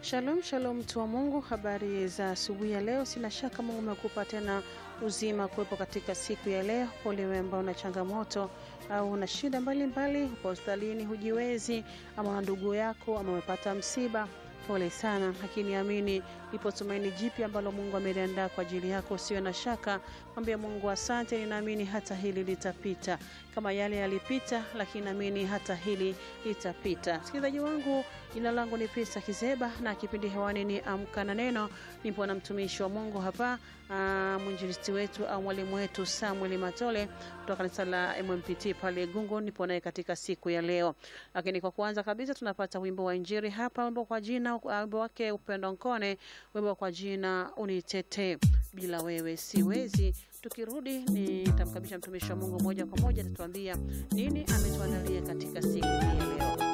Shalom shalom, mtu wa Mungu, habari za asubuhi ya leo. Sina shaka Mungu amekupa tena uzima kuwepo katika siku ya leo. Pole wewe ambao una changamoto au una shida mbalimbali, upo hospitalini, hujiwezi, ama una ndugu yako ama umepata msiba Pole sana, lakini amini, lipo tumaini jipya ambalo Mungu ameliandaa kwa ajili yako. Usiwe na shaka, mwambie Mungu asante, ninaamini hata hili litapita kama yale yalipita, lakini naamini hata hili litapita. Msikilizaji wangu, jina langu ni Pesa Kizeba na kipindi hewani ni Amka na Neno. Nipo na mtumishi wa Mungu hapa, mwinjilisti wetu au mwalimu wetu Samuel Matole kutoka kanisa la MMPT pale Gungu. Nipo naye katika siku ya leo, lakini kwa kuanza kabisa tunapata wimbo wa Injili hapa, wimbo kwa jina wimbo wake Upendo Nkone, wimbo kwa jina Unitetee, bila wewe siwezi. Tukirudi nitamkabisha mtumishi wa Mungu moja kwa moja, atatuambia nini ametuandalia katika siku hii ya leo.